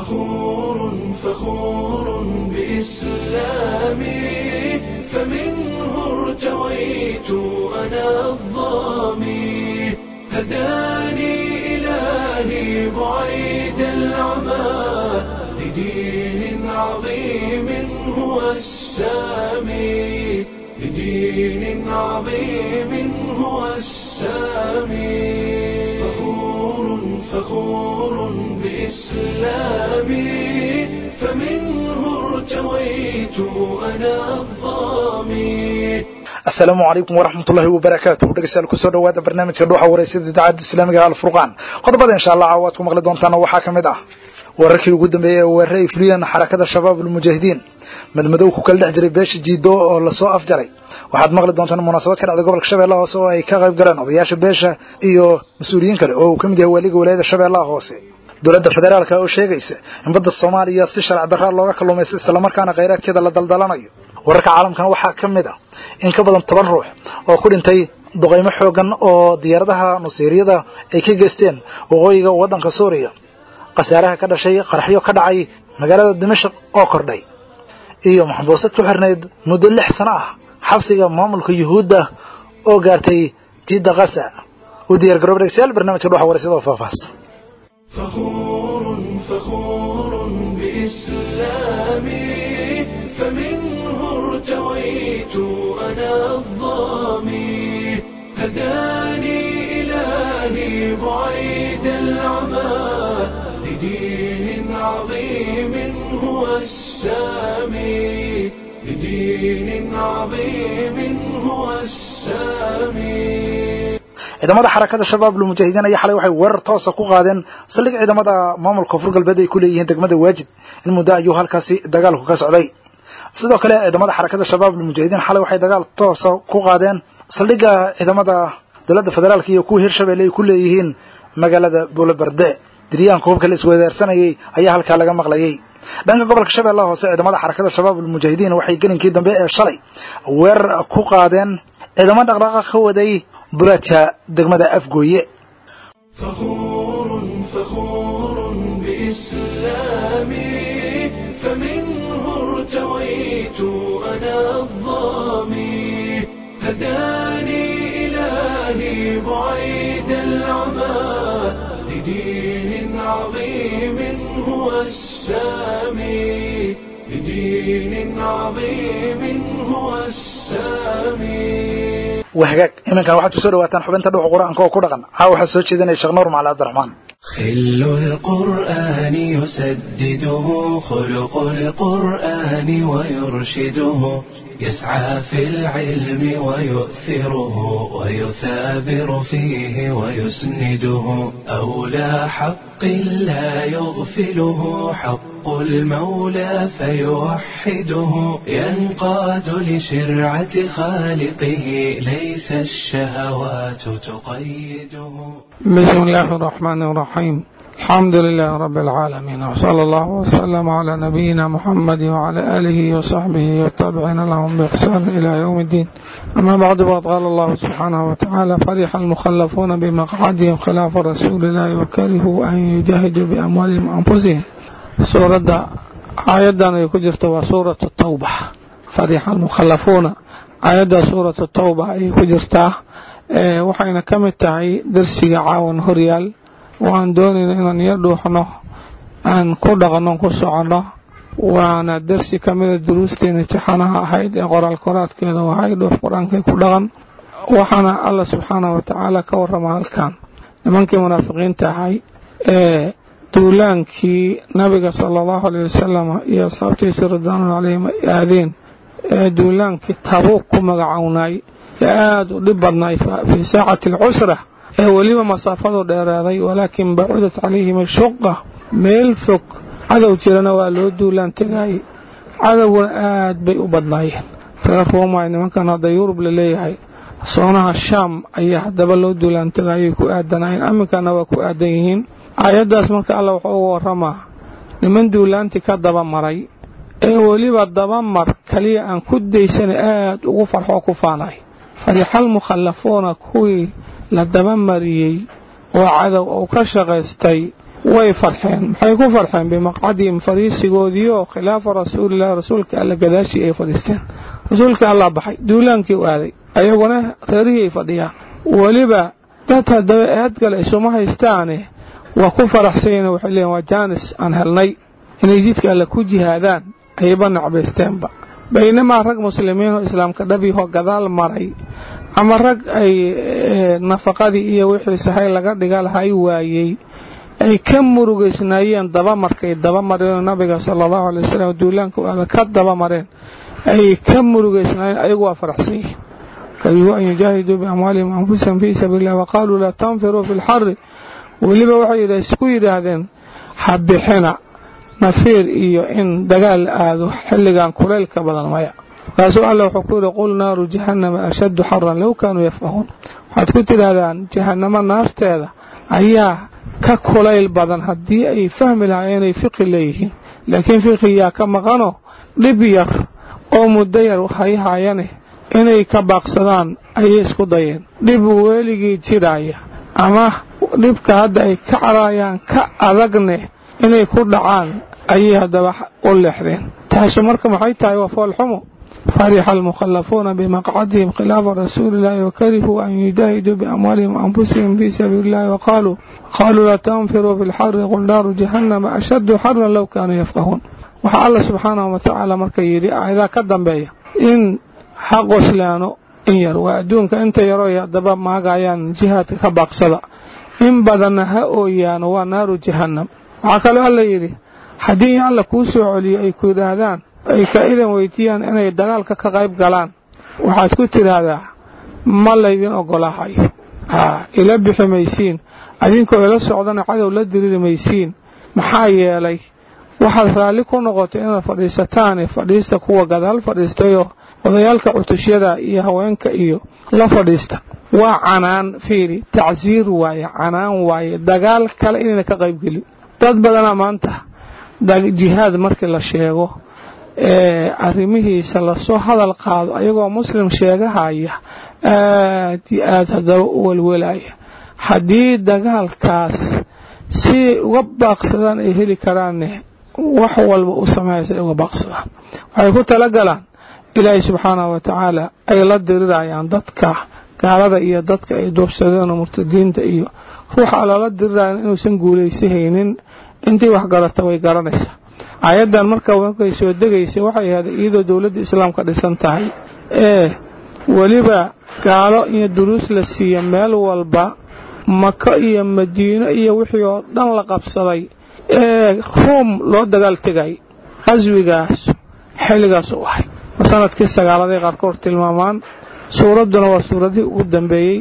فخور فخور بإسلامي فمنه ارتويت أنا الظامي هداني إلهي بعيد العمى لدين عظيم هو السامي لدين عظيم هو السامي فخور فخور بإسلامي فمنه ارتويت أنا الظامي asalaamu calaykum waraxmatullaahi wabarakaatu dhegeystayaal kusoo dhawaada barnaamijka dhuuxa wareysada idaacadda islaamiga alfurqaan qodobada insha allah caawaad ku maqli doontaana waxaa ka mid ah wararkii ugu dambeeyey ee weerare ay fuliyeen xarakada shabaab almujaahidiin madmadow ku kala dhex jiray beesha jiido oo lasoo afjaray waxaad maqli doontaan munaasabad ka dhacday gobolka shabeellaha hoose oo ay ka qayb galeen odayaasha beesha iyo mas-uuliyiin kale oo uu ka mid yahay waaliga walaayada shabeellaha hoose dowladda federaalka oo sheegaysa in badda soomaaliya si sharci darraa looga kalluumaysta islamarkaana khayraadkeeda la daldalanayo wararka caalamkana waxaa ka mid ah in ka badan toban ruux oo ku dhintay duqaymo xoogan oo diyaaradaha nuseyriyada ay ka geysteen waqooyiga waddanka suuriya khasaaraha ka dhashay qaraxyo ka dhacay magaalada dimashaq oo kordhay iyo maxbuusad ku xirnayd muddo lix sano ah xabsiga maamulka yuhuudda oo gaartay jidda kasa u diyaar garoob dhegeystayaal barnaamijka dhuxa wareysada oo faahfaahs فخور فخور بإسلامي فمنه ارتويت أنا الظامي هداني إلهي بعيد العمى لدين عظيم هو السامي لدين عظيم هو السامي ciidamada xarakada shabaab lmujaahidiin ayaa xalay waxay weerar toosa ku qaadeen saldhig ciidamada maamulka koonfur galbeed ay ku leeyihiin degmada waajid in muddo ayuu halkaasi dagaalku ka socday sidoo kale ciidamada xarakada shabaab lmujaahidiin xalay waxay dagaal toosa ku qaadeen saldhigga ciidamada dowladda federaalka iyo kuwa hirshabelle ay ku leeyihiin magaalada buulobarde diryaanka hubka la isweydaarsanayay ayaa halkaa laga maqlayay dhanka gobolka shabeellaha hoose ciidamada xarakada shabaab almujaahidiin waxay gelinkii dambe ee shalay weerar ku qaadeen ciidamo dhaqdhaaqa ka waday duraadka degmada afgooye فخور فخور بإسلامي فمنه ارتويت أنا الظامي هداني إلهي بعيد العمى لدين عظيم هو السامي لدين عظيم هو السامي wahagaag iminkan waxaad kusoo dhawaataan xubinta dhuuxa qur-aanka oo ku dhaqan haa waxaa soo jeedinaya sheekh nuur macali cabdiraxmaan خل القرآن يسدده خلق القرآن ويرشده يسعى في العلم ويؤثره ويثابر فيه ويسنده أولى حق لا يغفله حق المولى فيوحده ينقاد لشرعة خالقه ليس الشهوات تقيده بسم الله الرحمن الرحيم الحمد لله رب العالمين وصلى الله وسلم على نبينا محمد وعلى آله وصحبه والتابعين لهم بإحسان إلى يوم الدين أما بعد فقد قال الله سبحانه وتعالى فرح المخلفون بمقعدهم خلاف رسول الله وكرهوا أن يجاهدوا بأموالهم وأنفسهم سورة آيادا يكجرت وسورة التوبة فرح المخلفون آيادا سورة التوبة يكجرتها waxayna ka mid tahay darsiga caawan horyaal waan doonayna inaan yar dhuuxno aan ku dhaqno ku soconno waana darsi ka mida duruusteena imtixaanaha ahayd ee qoraal koraadkeeda wahay dhuux qur-aankay ku dhaqan waxaana alla subxaanahu watacaala ka warrama halkan nimankii munaafiqiinta ahay ee duulaankii nabiga sala allahu aleyh wasalam iyo asxaabtiisa ridwaanul caleyhim ay aadeen ee duulaankii tabuuq ku magacownay ee aada u dhib badnay fii saacati alcusra ee weliba masaafadu dheeraaday walaakin bacudat calayhim ashuqa meel fog cadow jirana waa loo duulaan tegayay cadowguna aad bay u badnaayeen reer roomay nimankan hadda yurub la leeyahay soonaha shaam ayaa haddaba loo duulaan tegayay ku aadanaayeen aminkana waa ku aadan yihiin aayaddaas marka alla wuxuu uga warramaa niman duulaantii ka daba maray ee weliba dabamar kaliya aan ku daysana aad ugu farxoo ku faanay farixal mukhallafuuna kuwii la dabamariyey oo cadow uu ka shaqaystay way farxeen maxay ku farxeen bimaqcadihim fariisigoodii oo khilaafa rasuulilahi rasuulka alla gadaashii ay fadhiisteen rasuulka allaa baxay duulaankii u aaday ayaguna reerihii ay fadhiyaan weliba dad haddaba eadgale isuma haystaane waa ku faraxsanyeen waxay leeyiin waa jaanis aan helnay inay jidka alle ku jihaadaan ayba nacbaysteenba baynamaa rag muslimiin oo islaamka dhabyahoo gadaal maray ama rag ay nafaqadii iyo wixii sahay laga dhiga lahay waayey ay ka murugaysnaayeen dabamarkay dabamareen nabiga sala allahu alay wasalam duulaanka u aada ka dabamareen ay ka murugaysnaayeen ayagu waa faraxsan yihiin karihuu an yujaahiduu biamwaalihim anfusahum fii sabiili illah waqaaluu laa tanfiruu fi lxari weliba waxay isku yidhaahdeen ha bixina nafiir iyo in dagaal aado xilligan kulaylka badan maya markaasuu alla wuxuu ku yidhi qul naaru jahannama ashaddu xaran low kaanuu yafqahuun waxaad ku tidhaahdaan jahannamo naarteeda ayaa ka kulayl badan haddii ay fahmi lahaayeen inay fiqi leeyihiin laakiin fiqiyaa ka maqano dhib yar oo muddo yar hay haayane inay ka baaqsadaan ayay isku dayeen dhib weligii jiraaya ama dhibka hadda ay ka carayaan ka adagne inay ku dhacaan ayay haddaba u leexdeen taasu marka maxay tahay waa foolxumo farixa almukhallafuuna bimaqcadihim khilaafa rasuuli illahi wakarihuu an yujaahiduu biamwaalihim anfusihim fii sabiili illahi waqaaluu qaaluu laa tanfiruu fi lxari qul naaru jahannama ashaddu xaran low kaanuu yafqahuun waxaa alla subxaanahu watacaala marka yidhi aayadaa ka dambeeya in ha qoslaano in yar waa adduunka inta yaroo ay haddaba maagayaan jihaadka ka baaqsada in badanna ha ooyaano waa naaru jahannam waxaa kaloo alla yidhi haddii alla kuu soo celiyo ay ku yidhaahdaan ay ka idan weydiiyaan inay dagaalka ka qayb galaan waxaad ku tidhaahdaa ma laydin ogolaahayo haa ila bixi maysiin adinkoo ila socdana cadow la diriri maysiin maxaa yeelay waxaad raalli ku noqotay inaad fadhiisataane fadhiista kuwa gadaal fadhiistayoo odayaalka cutusyada iyo haweenka iyo la fadhiista waa canaan fiiri tacsiir waaye canaan waaye dagaal kale inayna ka qaybgelin dad badanaa maanta jihaad markii la sheego ee arrimihiisa lasoo hadal qaado ayagoo muslim sheegahaya aad iyo aad haddaba u welwelaya haddii dagaalkaas si uga baaqsadaan ay heli karaanne wax walba u sameeyaysa ay uga baaqsadaan waxay ku talagalaan ilaahay subxaanahu wa tacaala ay la dirirayaan dadka gaalada iyo dadka ay duubsadeen oo murtadiinta iyo ruuxa lala dirirayan inuusan guulaysahaynin intii wax garata way garanaysaa aayaddan marka markay soo degaysay waxay ahayd iyadoo dowladda islaamka dhisan tahay ee weliba gaalo iyo duruus la siiya meel walba maka iyo madiino iyo wixii oo dhan la qabsaday ee ruum loo dagaal tegay qaswigaas xilligaas u ahay sanadkii sagaaladay qaarkood tilmaamaan suuradduna waa suuradihii ugu dambeeyey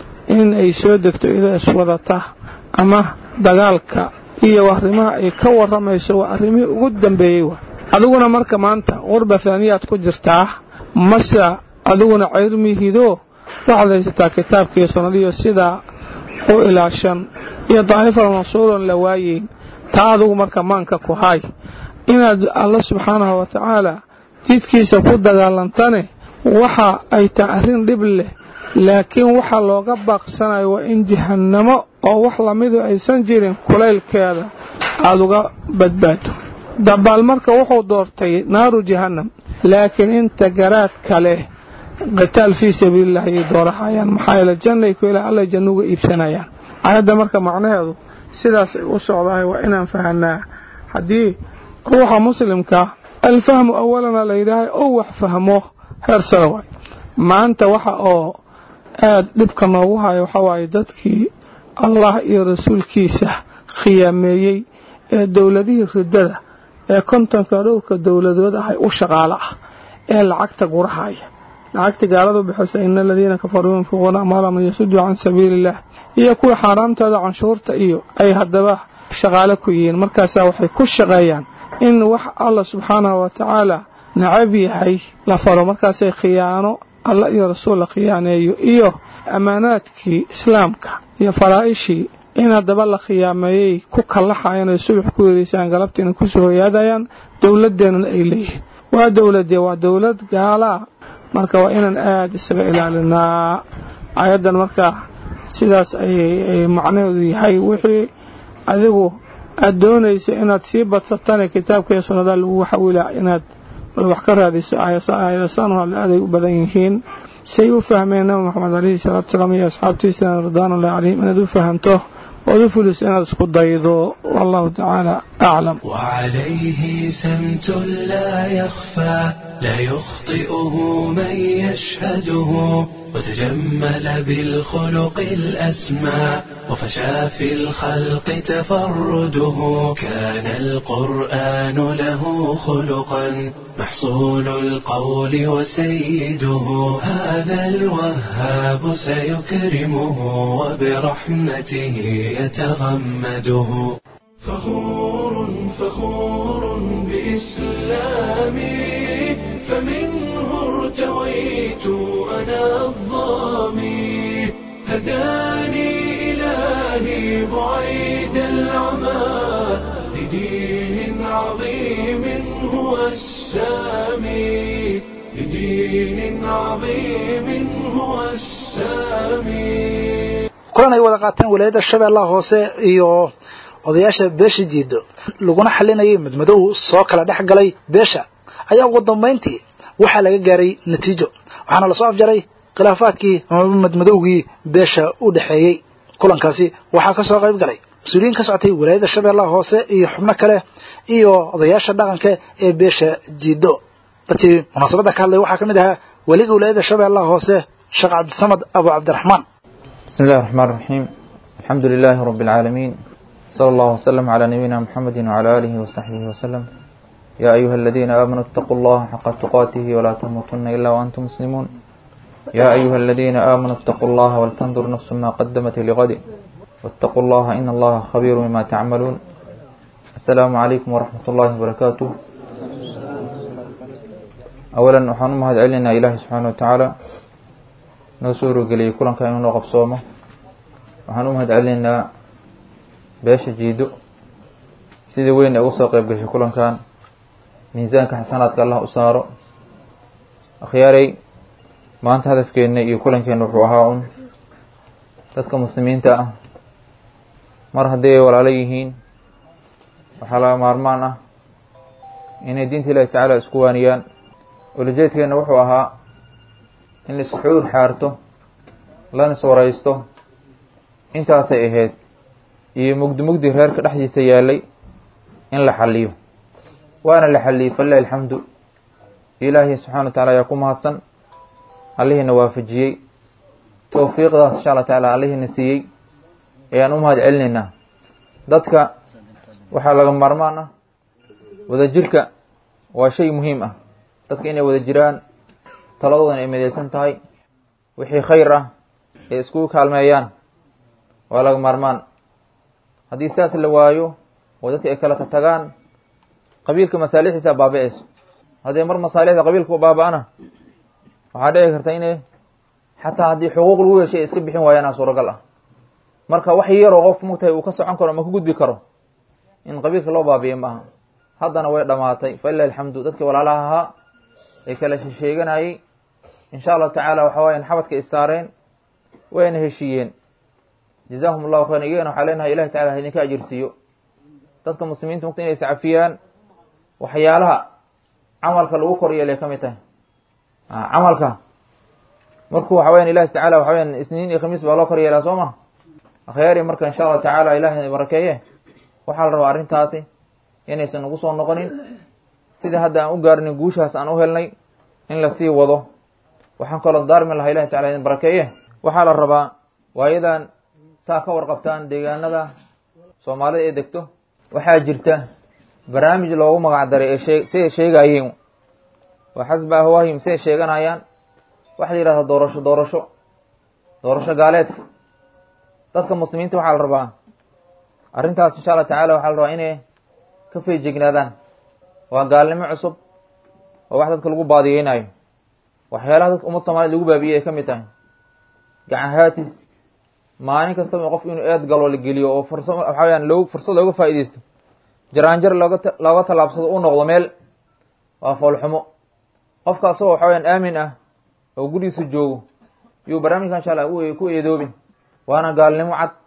in ay soo degto iyadoo iswadata ama dagaalka iyo arrimaha ay ka warramayso waa arrimihii ugu dambeeyey wa adiguna marka maanta qurba haaniyaad ku jirtaa mase adiguna cayrmihidoo waxaad haysataa kitaabkiiyo sunnadiyo sidaa u ilaashan iyo daa'ifal mansuuron la waayeyn taa adigu marka maanka ku haay inaad alla subxaanahu wa tacaala jidkiisa ku dagaalantane waxa ay tahay arrin dhib leh laakiin waxa looga baaqsanayo waa in jahannamo oo wax lamidu aysan jirin kulaylkeeda aada uga badbaado dabaal marka wuxuu doortay naaru jahannam laakiin inta garaadka leh qitaal fii sabiililah ayay doorahayaan maxaa yeele jannay ku ilaa alla janno uga iibsanayaan aayadda marka macnaheedu sidaas ay u socdahay waa inaan fahanaa haddii ruuxa muslimka alfahmu awalana la yidhaahay ou wax fahmo heersada waay maanta waxa oo aad dhibka noogu haya waxaa waaye dadkii allah iyo rasuulkiisa khiyaameeyey ee dowladihii riddada ee kontonka dhowrka dowladood ahay u shaqaalo ah ee lacagta gurahaya lacagta gaaladu bixisa ina aladiina kafaruu yunfiquuna amwaalahum liyasuduu can sabiili illah iyo kuwa xaaraamtooda canshuurta iyo ay haddaba shaqaalo ku yihiin markaasaa waxay ku shaqeeyaan in wax allah subxaanahu wa tacaala nacab yahay la faro markaasay khiyaano alla iyo rasuul la khiyaaneeyo iyo ammaanaadkii islaamka iyo faraa'ishii in haddaba la khiyaameeyey ku kallaxayaan oy subax ku yeeraysaan galabtiina ku soo hoyaadayaan dowladdeennana ay leeyihiin waa dowladee waa dowlad gaalaa marka waa inaan aada isaga ilaalinaa ayaddan marka sidaas ayay macnaheedu yahay wixii adigu aad doonayso inaad sii badsatana kitaabka iyo sunnada lagu xawila inaad bal wax ka raadiso aayadasaanu hadle aday u badan yihiin say u fahmeen nabi moxamed alayhi salaatu salaam iyo asxaabtiisa ridwaanullahi calayhim inaad u fahamto ood u fuliso inaad isku daydo wallahu tacaala aclam وعليه سمت لا يخفى لا يخطئه من يشهده وتجمل بالخلق الأسمى وفشى في الخلق تفرده كان القرآن له خلقا محصول القول وسيده هذا الوهاب سيكرمه وبرحمته يتغمده فخور فخور بإسلامي فمنه ارتويت أنا الظامي هداني إلهي بعيد العمى لدين عظيم هو السامي لدين عظيم هو السامي kulan ay wada qaateen walaayadda shabeellaha hoose iyo odayaasha beesha jiido laguna xalinayay madmadow soo kala dhex galay beesha ayaa ugu dambayntii waxaa laga gaaray natiijo waxaana lasoo afjaray khilaafaadkii ama madmadowgii beesha u dhexeeyey kulankaasi waxaa ka soo qayb galay mas-uuliyiin ka socotay walaayadda shabeellaha hoose iyo xubno kale iyo odayaasha dhaqanka ee beesha jiido dadkii munaasabadda ka hadlay waxaa ka mid ahaa weliga walaayadda shabeellaha hoose sheekh cabdisamad abu cabdiraxmaan بسم الله الرحمن الرحيم الحمد لله رب العالمين صلى الله وسلم على نبينا محمد وعلى آله وصحبه وسلم يا أيها الذين آمنوا اتقوا الله حق تقاته ولا تموتن إلا وأنتم مسلمون يا أيها الذين آمنوا اتقوا الله ولتنظر نفس ما قدمت لغد واتقوا الله إن الله خبير بما تعملون السلام عليكم ورحمة الله وبركاته أولا waxaan u mahad celinaa ilaahi subxaana wa tacaala noo soo rogeliyay kulanka inuu noo qabsoomo waxaan u mahad celinaynaa beesha jiido sidii weyn ay uga soo qeyb gashay kulankan miisaanka xasanaadka allah u saaro akhyaaray maanta hadafkeenna iyo kulankeena wuxuu ahaa un dadka muslimiinta ah mar haddii ay walaalo yihiin waxaa laga maarmaan ah inay diinta ilaahi tacaala isku waaniyaan ulajeedkeenna wuxuu ahaa in la isxuur xaarto lana iswaraysto intaasay ahayd iyo mugdi mugdi reerka dhexdiisa yaalay in la xaliyo waana la xaliyey falilahi alxamdu ilaahi subxana wa tacala ayaa ku mahadsan allihiina waafajiyey towfiiqdaas insha allah tacaala allihiina siiyey ayaan u mahad celinaynaa dadka waxaa laga maarmaan ah wadajirka waa shay muhiim ah dadka inay wada jiraan taladoodana ay midaysan tahay wixii khayr ah ay iskugu kaalmeeyaan waa laga maarmaan haddii sidaas la waayo oo dadka ay kala tatagaan qabiilka masaalixiisa baaba-eyso haddii mar masaalixda qabiilka u baaba-ana waxaa dhici karta inay xataa haddii xuquuq lagu yeeshay ay iska bixin waayaana suuragal ah marka wax yaroo qof mugtahay uu ka socon karo ama ka gudbi karo in qabiilka loo baabiye ma aha haddana way dhamaatay falilahi alxamdu dadkii walaalaha ahaa ee kala sheeganayay insha allahu tacaala waxa wayan xabadka is saareen wayna heshiiyeen jazahum allahu khayran iyagana waxaa leenahay ilahi tacala ha idinka ajirsiiyo dadka muslimiinta mugta inay iscafiyaan waxyaalaha camalka lagu kor yeelay ka mid tahay camalka markuu waxa weyan ilahi tacala waxa weyan isniin iyo khamiis baa loo kor yeelaa soo ma akhyaari marka insha allahu tacaala ilahi barakeeye waxaa la rabaa arrintaasi inaysan ugu soo noqonin sida hadda aan u gaarnay guushaas aan u helnay in lasii wado waxaan kaloo daarmi lahaa ilahi tacala idin barakeeye waxaa la rabaa waayadan saa ka warqabtaan deegaanada soomaalida ee degto waxaa jirta barnaamij loogu magac daray ee shee siday sheegayeen waa xasba ahwaahim siday sheeganayaan waxa la yidhahdaa doorasho doorasho doorasho gaaleedka dadka muslimiinta waxaa la rabaa arrintaas insha allah tacala waxaa la rabaa inay ka feejignaadaan waa gaalnimo cusub oo wax dadka lagu baadiyeynayo waxyaalaha dadka ummad soomaaliyed lagu baabiyey ay ka mid tahay gacan haatis maalin kastaba qof inuu eed galo la geliyo oo fursa waxaa weyaan loo fursad looga faa'iideysto jaraanjar looga looga tallaabsado u noqdo meel waa foolxumo qofka asagoo waxa weyaan aamin ah oo gurigiisa joogo yuu barnaamijka insha allah ku eedoobin waana gaalnimo cad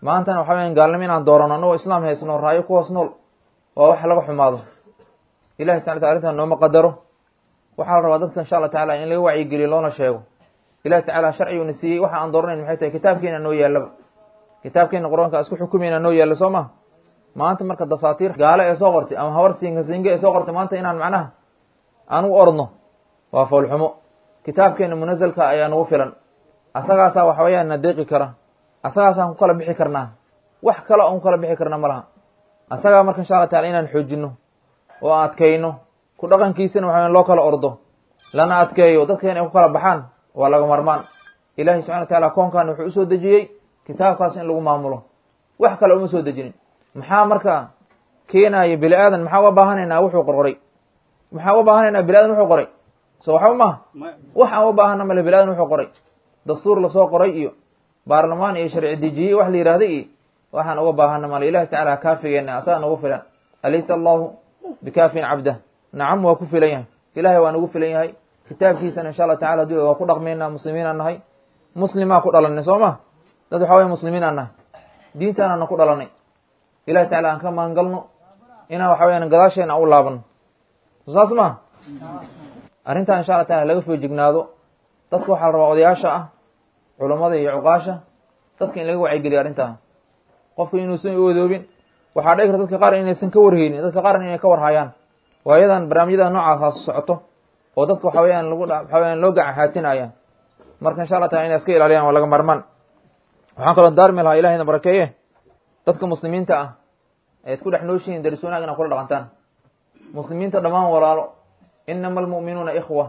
maantana waxa weyan gaalnimo inaan doorano anagoo islaam haysno raayo ku hoos nool waa wax laga xumaado ilahi subxana wataala arrintan nooma qadaro waxaa la rabaa dadka insha allah tacala in laga wacyigeliyo loona sheego ilahi tacala sharciguna siiyey waxa aan dooranayn maxay tahay kitaabkeena noo yaallaba kitaabkeena qur-aanka isku xukumayna noo yaalla soo ma maanta marka dasaatiir gaale ee soo qortay ama habar siinka siinge ee soo qortay maanta inaan macnaha aan u ordno waa foolxumo kitaabkeena munasalka ayaa nagu filan asagaasaa waxa weeyaan na deeqi kara asagaasaan ku kala bixi karnaa wax kale oon ku kala bixi karna ma laha asagaa marka insha allah tacala inaan xoojino oo adkayno ku dhaqankiisana waxa loo kala ordo lana adkeeyo dadkeena ay ku kala baxaan waa laga marmaan ilahi subxana wa taala koonkan wuxuu usoo dejiyey kitaabkaas in lagu maamulo wax kale uma soo dejinin maxaa marka keenaya bini aadan maxaa uga baahanaynaa wuxuu qorqoray maxaa uga baahanaynaa bini aadan wuxuu qoray so waxba maha wax aan uga baahana male bini aadan wuxuu qoray dastuur lasoo qoray iyo baarlamaan iyo sharci dejiye wax la yihahda iyo waxaan uga baahana male ilahi tacala kaafigeena asaga nagu filan alaysa allahu bikaafin cabdah nacam waa ku filan yahay ilahay waa nagu filan yahay kitaabkiisana insha allah tacala hadii waa ku dhaqmayna muslimiinaan nahay muslimaa ku dhalanay soo ma dad waxa waya muslimiinaan nahay diintaanana ku dhalanay ilahi tacala aan ka maangalno inaan waxa weyaan gadaasheena u laabano saas ma arrintan insha allah taala laga foojignaado dadka waxaa la rabaa odayaasha ah culammada iyo cuqaasha dadka in laga wacyigeliyo arrintaa qofka inuusan u odoobin waxaa dhici karta dadka qaar inaysan ka warheynin dadka qaarna inay ka warhayaan waayadan barnaamijyada noocaas socoto oo dadka waxa weyaan lagu waxa weyaan loo gacanxaatinaya marka insha allah taala inay iska ilaaliyaan waa laga marmaan waxaan kaloo daarmi lahaa ilahayna barakeeye dadka muslimiinta ah ead ku dhex nooshihiin daris wanaag inaad kula dhaqantaan muslimiinta dhammaan walaalo inama almu'minuuna ikhwa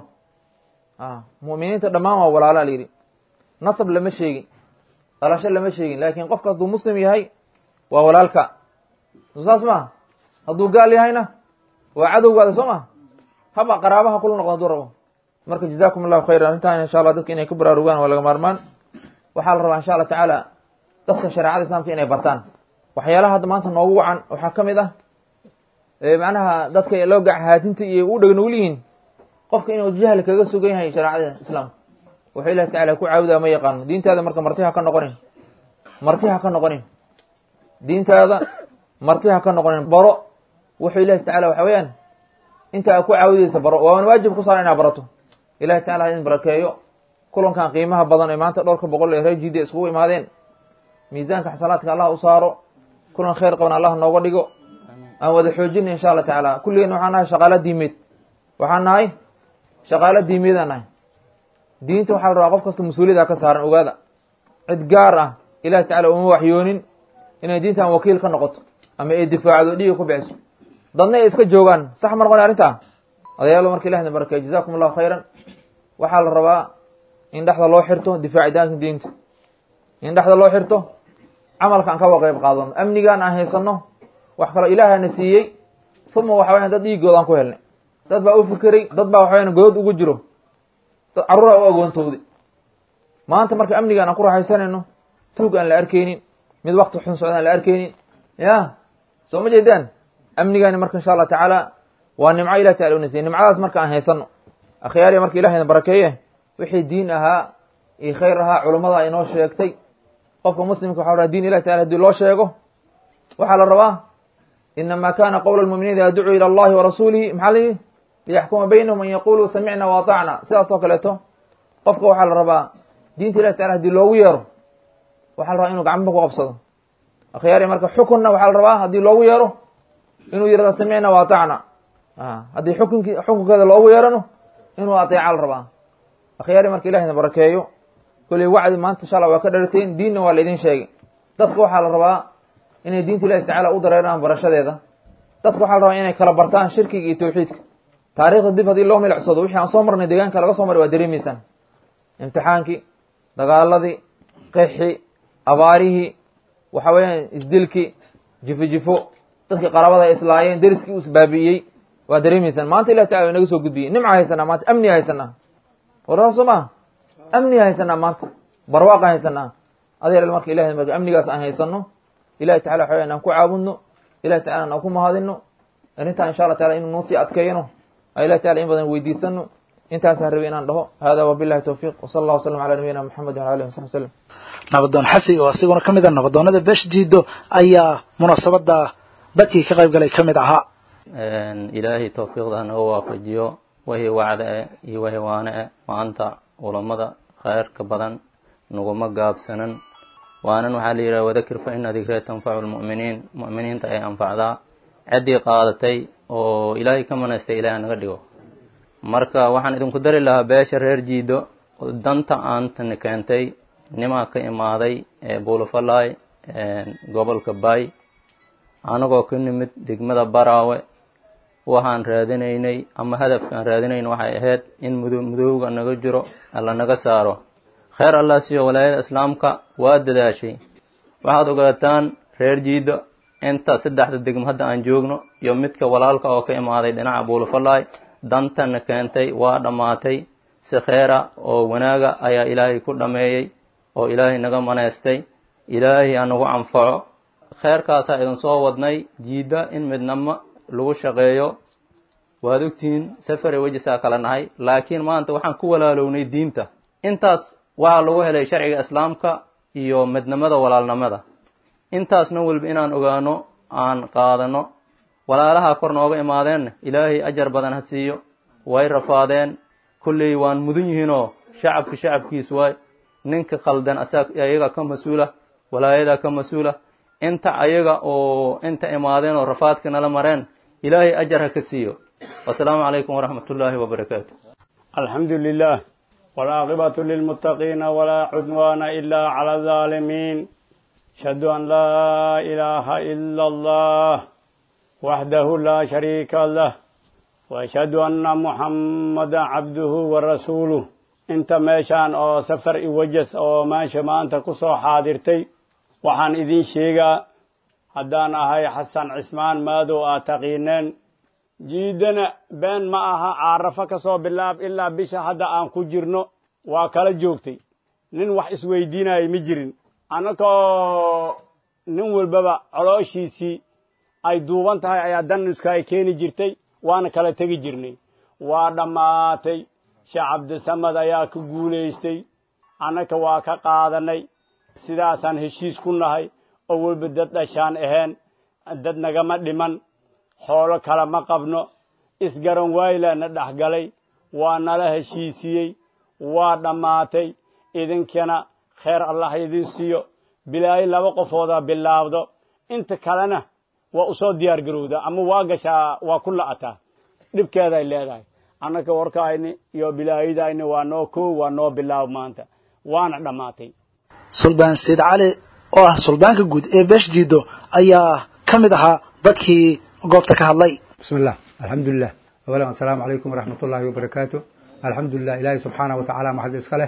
mu'miniinta dhammaan waa walaala la yidhi nasab lama sheegin dhalasho lama sheegin laakiin qofka hadduu muslim yahay waa walaalka saas maha hadduu gaal yahayna waa cadowgaada soo ma haba qaraabaha kula noqdo haduu rabo marka jazakum allahu khayran arrintan insha allah dadka inay ku baraarugaan waa laga maarmaan waxaa la rabaa insha allah tacaala dadka shareecada islaamka inay bartaan waxyaalaha hadda maanta noogu wacan waxaa ka mid ah macnaha dadka loo gacanhaatinta iyo u dheg nugul yihiin qofka inuu jahli kaga sugan yahay shareecada islaamka wuxuu ilahi tacala ku caabudaa ma yaqaano diintaada marka marti ha ka noqonin marti ha ka noqonin diintaada marti ha ka noqonin baro wuxuu ilahi tacala waxa weeyaan inta ku caawudeysa baro waaban waajib ku saara inaa barato ilahi tacala ha idin barakeeyo kulankan qiimaha badan ee maanta dhowrka boqol ee reer jida iskugu imaadeen miisaanka xasanaadka allah u saaro kulan khayr qaban allah nooga dhigo aan wada xoojina insha allah tacaala kulligeen waxaan nahay shaqaalo diimeed waxaan nahay shaqaalo diimeedaan nahay diinta waxaa la rabaa qof kasta mas-uuliyada ka saaran ogaada cid gaar ah ilahi tacala uma waxyoonin inay diintan wakiil ka noqoto ama ay difaacdo dhiiga ku bixiso dadna ay iska joogaan sax ma noqon arrintaa odayaalo marka ilahna barakeey jazakum allahu khayran waxaa la rabaa in dhexda loo xirto difaacidaanka diinta in dhexda loo xirto camalka aan kawa qeyb qaadano amnigaan aan haysano wax kaloo ilaahana siiyey uma waxa weyan dad dhiigood aan ku helnay dad baa u fikiray dad baa waxa weyan godod ugu jiro dad carruura u agoontowday maanta marka amnigaan aan ku raaxaysanayno tuug aan la arkeynin mid wakti xun socda aan la arkeynin ya soo ma jeedaan amnigaani marka insha allah tacaala waa nimco ilah tacala una siiyey nimcadaas marka aan haysano akhyaariya marka ilahayna barakeeye wixii diin ahaa iyo khayr ahaa culummada inoo sheegtay qofka muslimka waxa rabaa diin ilahi tacala hadii loo sheego waxaa la rabaa inama kana qowla lmuminiin ida ducuu ila allahi warasuulihi maxaa la yihi liyaxkuma baynahum an yaquluu samicna waatacna sidaas oo kaleeto qofka waxaa la rabaa diinta ilahi tacala hadii loogu yeero waxaa la rabaa inuu gacmaba ku qabsado akhyaari marka xukunna waxaa la rabaa haddii loogu yeero inuu yirahdo samicna waatacna haddii xukunki xukunkeeda loogu yeerano inuu ateeca la rabaa akhyaari marka ilahina barakeeyo koley wacdi maanta insha allah waa ka dharteen diinna waa la idin sheegay dadka waxaa la rabaa inay diinta ilahi tacala u dareeraan barashadeeda dadka waxaa la rabaa inay kala bartaan shirkiga iyo tawxiidka taarikhda dib haddii loo milicsado wixii aan soo marnay deegaanka laga soo maray waa dareemeysaan imtixaankii dagaaladii qexi abaarihii waxa weeyaan isdilki jifo jifo dadkii qarabada islaayeen deriskii u isbaabi'iyey waa dareemeysaan maanta ilahi tacala inaga soo gudbiyey nimca haysanaa maanta amniga haysanaa warsaas soo maha amniga haysanaa maanta barwaaqa haysanaa adeer marka ilahay marka amnigaas aan haysano ilahi tacala waxa weyan aan ku caabudno ilahi tacala aan ku mahadino arrintaa insha allah taala inuu noo sii adkeeyno aan ilahi tacala in badan weydiisano intaasaa rabay inaan dhaho hada wabillahi towfiiq wsala allah wasalam ala nabiyina moxamed wala alihi wasaxbi wasalam nabadoon xasi oo asiguna ka mid a nabadoonada beesha jiido ayaa munaasabada dadkii ka qayb galay ka mid ahaa ilaahay towfiiqda hanaga waafajiyo wixii wacda e iyo wixii waane e maanta culammada khayrka badan naguma gaabsanan waanan waxaa la yidhaha wadakir fa ina dikree tanfacu lmu'miniin mu'miniinta ay anfacdaa ciddii qaadatay oo ilaahay ka manaystay ilaah naga dhigo marka waxaan idinku dari lahaa beesha reer jiido danta aantani keentay nimaa ka imaaday ee buulafalay gobolka bay anagoo ka nimid degmada baraawe waxaan raadinaynay ama hadafkaan raadinayn waxay ahayd in mudo mudowga naga jiro alla naga saaro kheyr allah siiyo walaayada islaamka waa dadaashay waxaad ogaataan reer jiido inta saddexda degmo hadda aan joogno iyo midka walaalka oo ka imaaday dhinaca buulafalay dantana keentay waa dhammaatay si kheyra oo wanaaga ayaa ilaahay ku dhameeyey oo ilaahay naga maneystay ilaahay anagu anfaco kheyrkaasaa idin soo wadnay jiidda in midnamo lagu shaqeeyo waad ogtihiin safare wejisaa kala nahay laakiin maanta waxaan ku walaalownay diinta intaas waxaa lagu helay sharciga islaamka iyo midnimada walaalnimada intaasna walba inaan ogaano aan qaadano walaalaha kor nooga imaadeenna ilaahay ajar badan ha siiyo way rafaadeen kolley waan mudan yihiinoo shacabka shacabkiis waay ninka khaldan asaa ayaga ka mas-uula walaayada ka mas-uula inta ayaga oo inta imaadeen oo rafaadka nala mareen ilaahay ajar ha ka siiyo wasalaamu calaykum waraxmat ullaahi wabarakaatu alxamdu lilah waalcaaqibatu lilmuttaqiina walaa cudwaana ila cala alظaalimiin ashhadu an laa ilaaha ila allah waxdahu laa shariika lah waashhadu anna muxammada cabduhu wa rasuuluh inta meeshaan oo safar iwajas oo meesha maanta ku soo xaadirtay waxaan idin sheegaa haddaan ahay xasan cismaan maadow aad taqiineen jiidana been ma aha caarafo ka soo bilaab ilaa bisha hadda aan ku jirno waa kala joogtay nin wax isweydiinaya ma jirin annagoo nin walbaba colooshiisii ay duuban tahay ayaa danuska ay keeni jirtay waana kala tegi jirnay waa dhammaatay sheekh cabdisamad ayaa ka guulaystay annaka waa ka qaadanay sidaasaan heshiis ku nahay oo walba dad dhashaan ahayn dad nagama dhiman xoolo kale ma qabno isgaran waayla na dhexgalay waa nala heshiisiyey waa dhammaatay idinkana kheyr allah idin siiyo bilaayo laba qofooda bilaabdo inta kalena waa usoo diyaar garowda ama waa gashaa waa ku la'ataa dhibkeeday leedahay annaka warkaayni iyo bilaayadayni waa noo koow waa noo bilaab maanta waana dhammaatay suldaan sayid cali oo ah suldaanka guud ee beesh jiido ayaa ka mid ahaa dadkii goobta ka hadlay بسم الله الحمد لله أولا السلام عليكم ورحمة الله وبركاته الحمد لله إلهي سبحانه وتعالى محد إسكاله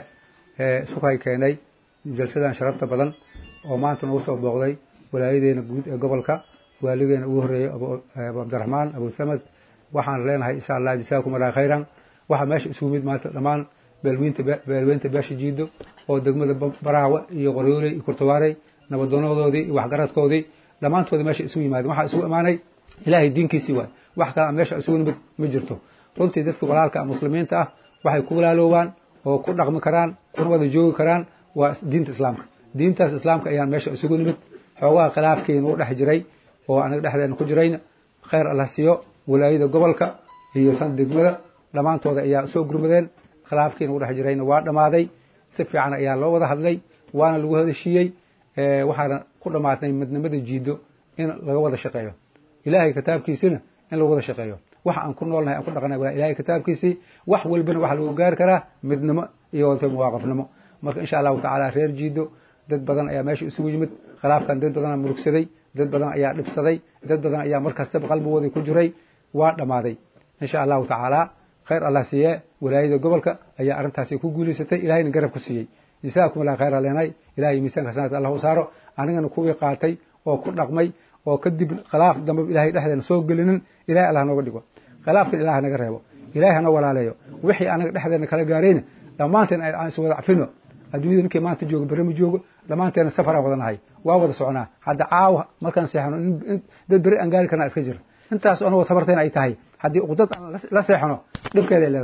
سكاي كيني جلسة شرفت بدن وما أنت نوصل بغضي ولا يدين قبلك والدين أبو هري أبو أبو عبد الرحمن أبو ثمد وحن لنا إن شاء الله جزاكم الله خيرا وحن ماشي سوميد ما لمان بالوينت بالوينت باش جيدو oo degmada baraawe iyo qoryooley iyo kurtawaarey nabadoonadoodii iyo waxgaradkoodii dhammaantoodii meesha isugu yimaadeen waxaa isugu imaanay ilaahay diinkiisii waay wax kale meesha isugu nimid ma jirto runtii dadka walaalka muslimiinta ah waxay ku walaaloobaan oo ku dhaqmi karaan kuna wada joogi karaan waa diinta islaamka diintaas islaamka ayaan meesha isugu nimid xoogaha khilaafkeena u dhex jiray oo anaga dhexdeena ku jirayna khayr allah siiyo walaayada gobolka iyo tan degmada dhammaantooda ayaa soo gurmadeen khilaafkeena u dhex jirayna waa dhammaaday si fiican ayaa loo wada hadlay waana lagu hadashiiyey waxaana ku dhammaatnay midnimada jiido in laga wada shaqeeyo ilaahay kitaabkiisina in lagu wada shaqeeyo wax aan ku noolnahay aan ku dhaqanay waa ilahay kitaabkiisii wax walbana waxaa lagu gaari karaa midnimo iyo wata muwaaqafnimo marka insha allahu tacaala reer jiido dad badan ayaa meesha isugu yimid khilaafkan dad badan murugsaday dad badan ayaa dhibsaday dad badan ayaa markastaba qalbigooda ku jiray waa dhammaaday insha allahu tacaala khayr allah siiye walaayada gobolka ayaa arrintaasi ku guulaysatay ilahayna garab ku siiyey jazaakum allah khayr leenay ilahay miisaanka sanadka allah u saaro anigana kuwii qaatay oo ku dhaqmay oo kadib khilaaf dambe ilahay dhexdeena soo gelinin ilahay allah nooga dhigo khilaafkan ilaah naga reebo ilahay hana walaaleeyo wixii anaga dhexdeena kala gaarayna dhammaanteen aan is wada cafino adduunyada ninkii maanta joogo berri ma joogo dhammaanteena safaraan wada nahay waa wada soconaa hadda caawa markaan seexano dad berri aan gaari karnaa iska jira intaas anagoo tabartayna ay tahay haddii uqdad aan la seexano dhibkeeday leedahay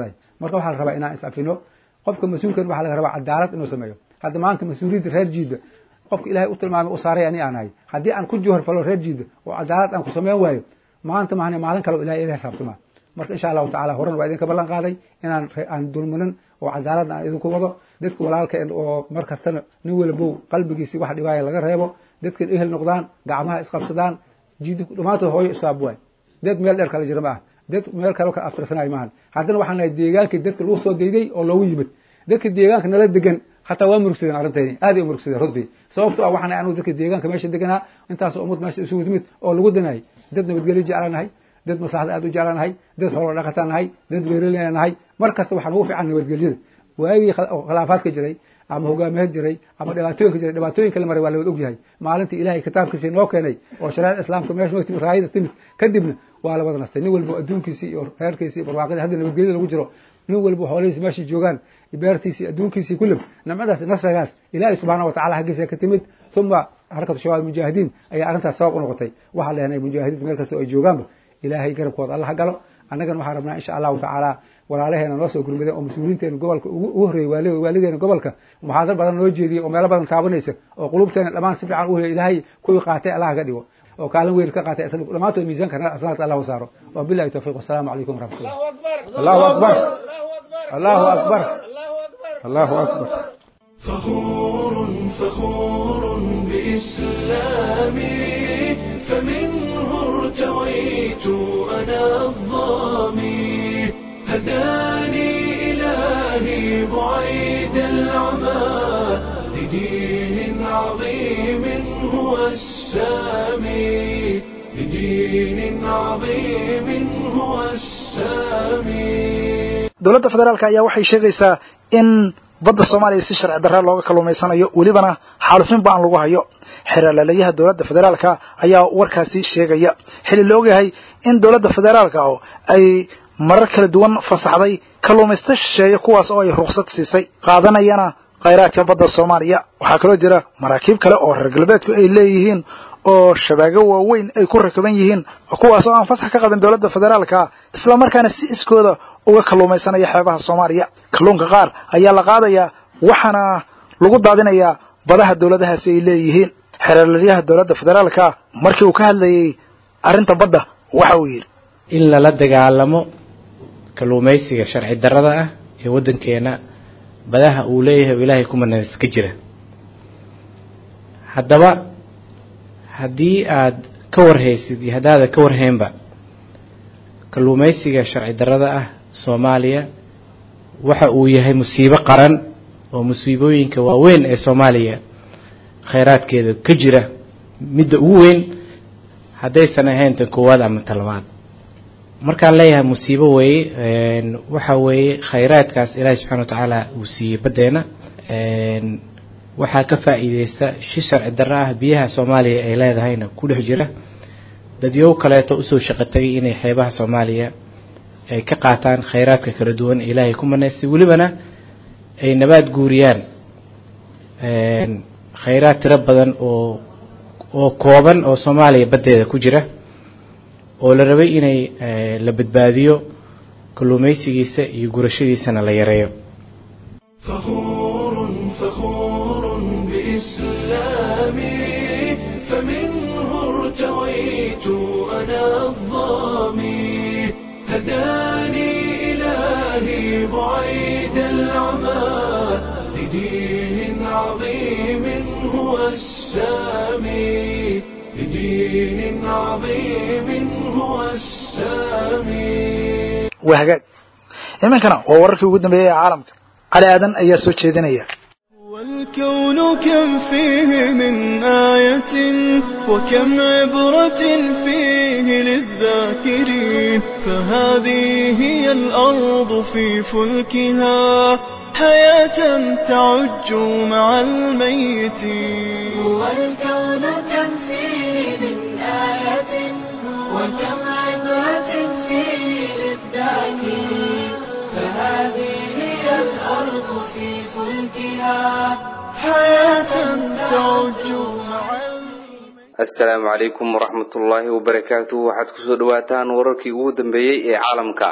marka waxaa la rabaa inaan is-afino qofka mas-uulkan waxaa laga rabaa cadaalad inuu sameeyo hadda maanta mas-uuliyadda reer jiida qofka ilahay u tilmaamay u saaray ani aan ahay haddii aan ku johor falo reer jiida oo cadaalad aan ku sameyn waayo maanta maahane maalin kale ilahay ila xisaabtama marka insha allahu tacala horan waa idinka ballan qaaday inaan aan dulminin oo cadaaladna aan idinku wado dadka walaalka oo mar kastana nin walbow qalbigiisi wax dhibaaya laga reebo dadkan ehel noqdaan gacmaha isqabsadaan jiida dhamaantood hooyo iskaab waay dad meel dheer kala jira ma ah dad meel kale kala aftirsanayo maahan haddana waxaan nahay deegaankii dadka lagu soo dayday oo loogu yimid dadka deegaanka nala degan hataa waa murugsadeen arrintayni aad ay umurugsadeen runtii sababto ah waxaan nahay anigu dadka deegaanka meesha deganaa intaas ummad meesha isugu timid oo lagu danayay dad nabadgelyo jeclaanahay dad maslaxada aad u jeclaanahay dad xoolo dhaqataan nahay dad beeraleyna nahay mar kasta waxaan ugu fiican nabadgelyada waagii khilaafaadka jiray ama hogaamiyaad jiray ama dhibaatooyinka jiray dhibaatooyinka la maray waa lawada ogyahay maalintii ilahay kitaabkiisii noo keenay oo shareecada islaamka meesha noo timid raayada timid kadibna waa la wada nastay nin walbo adduunkiisii iyo reerkiisii iyo barwaaqadii hadda nabadgelyada lagu jiro nin walbo xoolihiisi meeshay joogaan beertiisii adduunkiisii kullab nimcadaas nasrigaas ilaahay subxaana watacala xaggiisa ka timid uma xarakatu shabaab mujaahidiin ayaa arrintaas sabab u noqotay waxaa leenahay mujaahidiinta meel kasta oo ay joogaanba ilaahay garabkooda alla ha galo annagana waxaan rabnaa insha allahu tacaala walaalaheena noo soo gurmadeen oo mas-uuliyiinteena gobolka ugu horreeyey waaligeena gobolka muxaadar badan noo jeediyey oo meelo badan taabanaysa oo qulubteena dhammaan si fiican u heliya ilaahay kuwii qaatay allah ka dhigo oo kaalin weyn ka qaatay dhammaantood miisaanka asnaadka allah u saaro wa billahi tawfiq wasalaamu calaykum waraxmatullah allahu akbar allahu akbar allahu akbar فخور فخور بإسلامي فمنه ارتويت أنا الظامي هداني إلهي بعيد العمى لدين عظيم هو السامي لدين عظيم هو السامي dowladda federaalka ayaa waxay sheegaysaa in badda soomaaliya si sharci darra looga kalluumaysanayo welibana xaalufin ba-an lagu hayo xeeralalayaha dowladda federaalka ayaa warkaasi sheegaya xili la ogyahay in dowladda federaalka oo ay marar kala duwan fasaxday kalluumaysta shisheeye kuwaas oo ay ruqsad siisay qaadanayana khayraadka badda soomaaliya waxaa kaloo jira maraakiib kale oo reer galbeedku ay leeyihiin oo shabaago waaweyn ay ku rakaban yihiin kuwaas oo aan fasax ka qabin dowladda federaalka islamarkaana si iskooda uga kalluumaysanaya xeebaha soomaaliya kalluunka qaar ayaa la qaadayaa waxaana lagu daadinayaa badaha dowladahaasi ay leeyihiin xeeralyaha dowladda federaalka markii uu ka hadlayay arrinta badda waxa uu yidhi in lala dagaalamo kalluumaysiga sharci darrada ah ee waddankeena badaha uu leeyahay oo ilaahay kumanas ka jira haddaba haddii aad ka warhaysid iyo haddaadan ka warhaynba kalluumaysiga sharci darrada ah soomaaliya waxa uu yahay musiibo qaran oo musiibooyinka waaweyn ee soomaaliya khayraadkeeda ka jira midda ugu weyn haddaysan ahayn tan koowaad ama tan labaad markaan leeyahay musiibo weeye waxa weeye khayraadkaas ilaahay subxana wa tacaala uu siiyey baddeena waxaa ka faa'iideysta shi sharci darro ah biyaha soomaaliya ay leedahayna ku dhex jira dadyow kaleeto usoo shaqo tagay inay xeebaha soomaaliya ay ka qaataan khayraadka kala duwan ee ilaahay ku manaystay welibana ay nabaad guuriyaan khayraad tiro badan oo oo kooban oo soomaaliya baddeeda ku jira oo la rabay inay la badbaadiyo kalluumaysigiisa iyo gurashadiisana la yareeyo فخور فخور بإسلامي فمنه ارتويت أنا الظامي هداني إلهي بعيد العمى لدين عظيم هو السامي لدين عظيم هو السامي waa hagaag iminkana waa wararkii ugu dambeeyey ee caalamka cali aadan ayaa soo jeedinaya والكون كم فيه من آية وكم عبرة فيه للذاكرين فهذه هي الأرض في فلكها حياة تعج مع الميتين والكون كم فيه من آية وكم عبرة فيه للذاكرين فهذه هي الأرض في فلكها حياة تعج مع assalaamu calaykum waraxmatullaahi wabarakaatu waxaad kusoo dhawaataan wararkii ugu dambeeyey ee caalamka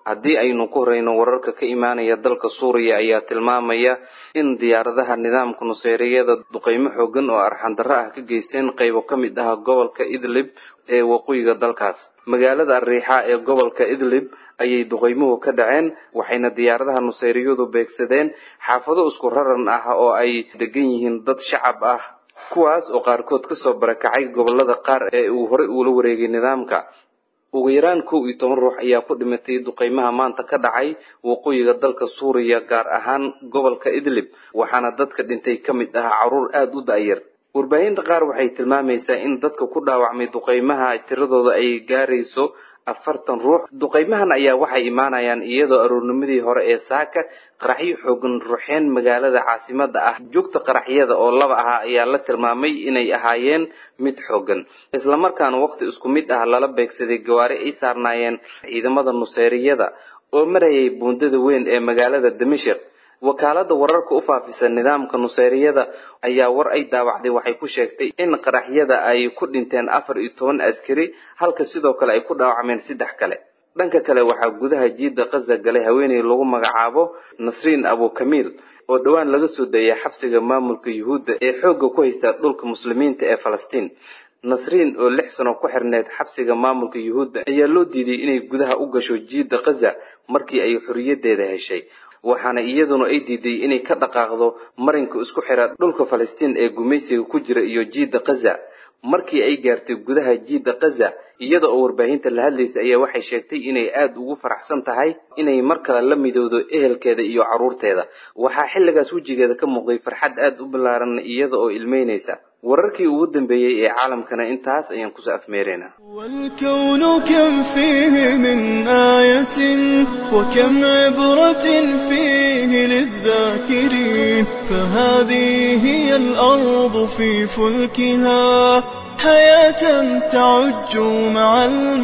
haddii aynu ku horeyno wararka ka imaanaya dalka suuriya ayaa tilmaamaya in diyaaradaha nidaamka nuseyriyada duqeymo xoogan oo arxandarro ah ka geysteen qaybo ka mid ah gobolka idlib ee waqooyiga dalkaas magaalada arriixa ee gobolka idlib ayay duqeymuhu ka dhaceen waxayna diyaaradaha nuseyriyadu beegsadeen xaafado isku raran ah oo ay degan yihiin dad shacab ah kuwaas oo qaarkood kasoo barakacay gobolada qaar ee uu horey uula wareegay nidaamka ugu yaraan kow iyo toban ruux ayaa ku dhimatay duqeymaha maanta ka dhacay waqooyiga dalka suuriya gaar ahaan gobolka idlib waxaana dadka dhintay ka mid ah caruur aada u da'yar warbaahinta qaar waxay tilmaamaysaa in dadka ku dhaawacmay duqeymaha tiradooda ay gaarayso afartan ruux duqeymahan ayaa waxay imaanayaan iyadoo aroornimadii hore ee saaka qaraxyo xoogan ruxeen magaalada caasimada ah joogta qaraxyada oo laba ahaa ayaa la tilmaamay inay ahaayeen mid xoogan islamarkaana waqti isku mid ah lala beegsaday gawaari ay saarnaayeen ciidamada nuseyriyada oo marayay buundada weyn ee magaalada damashik wakaalada wararka u faafisa nidaamka nuseyriyada ayaa war ay daawacday waxay ku sheegtay in qaraxyada ay ku dhinteen afar iyo toban askari halka sidoo kale ay ku dhaawacmeen saddex kale dhanka kale waxaa gudaha jiida qaza galay haweeney lagu magacaabo nasriin abukamiil oo dhowaan laga soo dayay xabsiga maamulka yuhuudda ee xoogga ku haysta dhulka muslimiinta ee falastiin nasriin oo lix sano ku xirneyd xabsiga maamulka yuhuudda ayaa loo diiday inay gudaha u gasho jiida qaza markii ay xorriyadeeda heshay waxaana iyaduna ay diiday inay ka dhaqaaqdo marinka isku xira dhulka falastiin ee gumaysiga ku jira iyo jiida qaza markii ay gaartay gudaha jiida qaza iyada oo warbaahinta la hadlaysa ayaa waxay sheegtay inay aada ugu faraxsan tahay inay mar kale la midowdo ehelkeeda iyo caruurteeda waxaa xilligaas wejigeeda ka muuqday farxad aada u ballaaran iyada oo ilmeynaysa wararkii ugu dambeeyey ee caalamkana intaas ayaan kusoo afmeeraynaa والكون كم فيه من آية وكم عبرة فيه للذاكرين فهذه هي الأرض في فلكها حياة تعج مع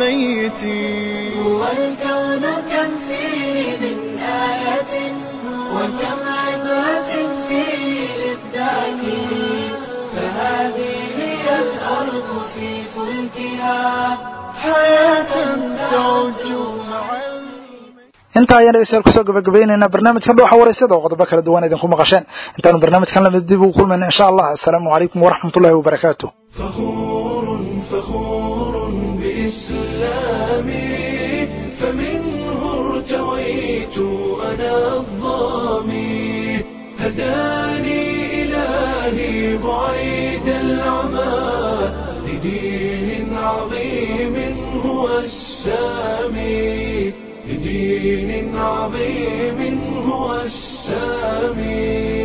الميتين هو الكون كم فيه من آية وكم عبرة فيه للذاكرين فهذه هي الأرض في فلكها حياة تعج مع intaa ayaan dhegeystayaal kusoo gabagabaynaynaa barnaamijkan dhuuxa wareysada oo qodobo kala duwan idinku maqasheen intaanu barnaamijkan lamid dib ugu kulmayna insha allah assalaamu calaykum waraxmat ullahi wabarakaatu فخور فخور بإسلامي فمنه ارتويت أنا الظامي هداني إلهي بعيد العمى لدين عظيم هو السامي لدين عظيم هو السامي